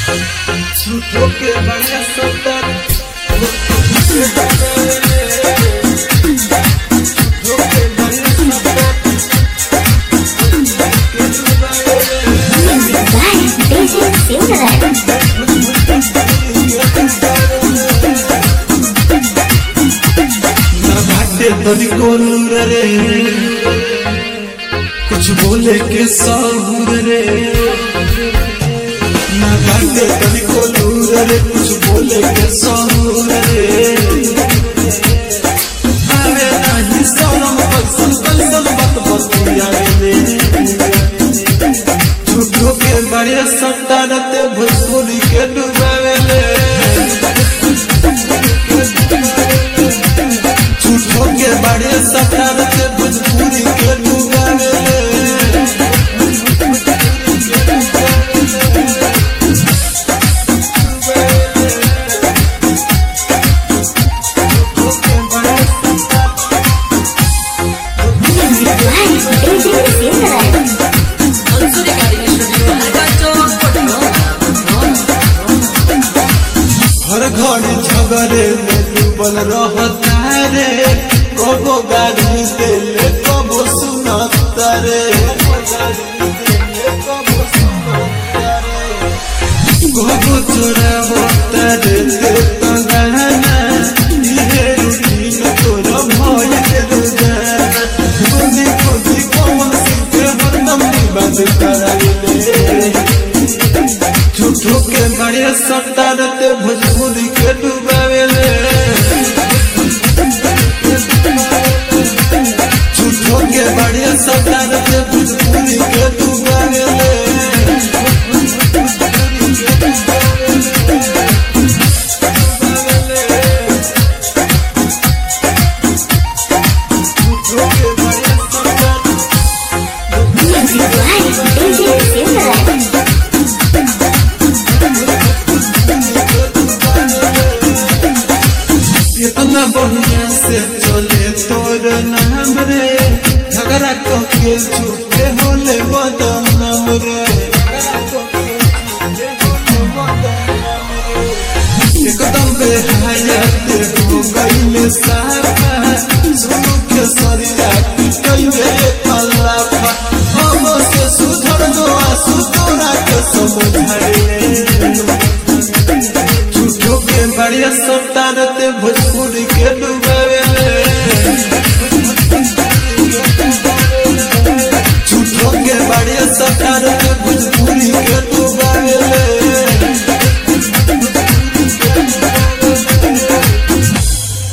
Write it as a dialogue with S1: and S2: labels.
S1: झूठो के बड़ा सतर झूठो के बड़ा
S2: Music by DJ Silverman.
S1: ना भाटे तनी कोलूर रे कुछ बोले के साहूर रे ना भाटे तनी कोलूर रे कुछ बोले के साहूर रे आवे नाही सनम बक्सल बक्सल बक बक आवे झूठो के बड़े संतानते भोजपुरी के डुबावे ले झूठो के बड़े सतार के भोजपुरी के डुबावे
S2: Music by DJ Silverman.
S1: हर घड़ी झगड़े में डूबल रहता रे कबो गाड़ी देले कबो सुनता रे कबो चोरा होता रे देता गहना इहे रूटीन तोरा भइल के रोजाना खुदी खुदी कमल सिंह के हरदम विवाद कराइले झूठो के बड़े सतारते भोजपुरी के डुबावेले झूठो के बड़े सतारते भोजपुरी के डुबावेले झूठो के बड़े सतारते
S2: Music by DJ Silverman.
S1: इतना बढ़िया से चले तोर नाम रे झगड़ा के झूठे होले बदनाम रे एकदम बेहयात हो गईले साफा सुनो के सरिया कइले पल्लाफा हम से सुधर दो आसु तोरा के समझाइले झूठो के बढ़िया सतारते भोजपुरी के डुबावे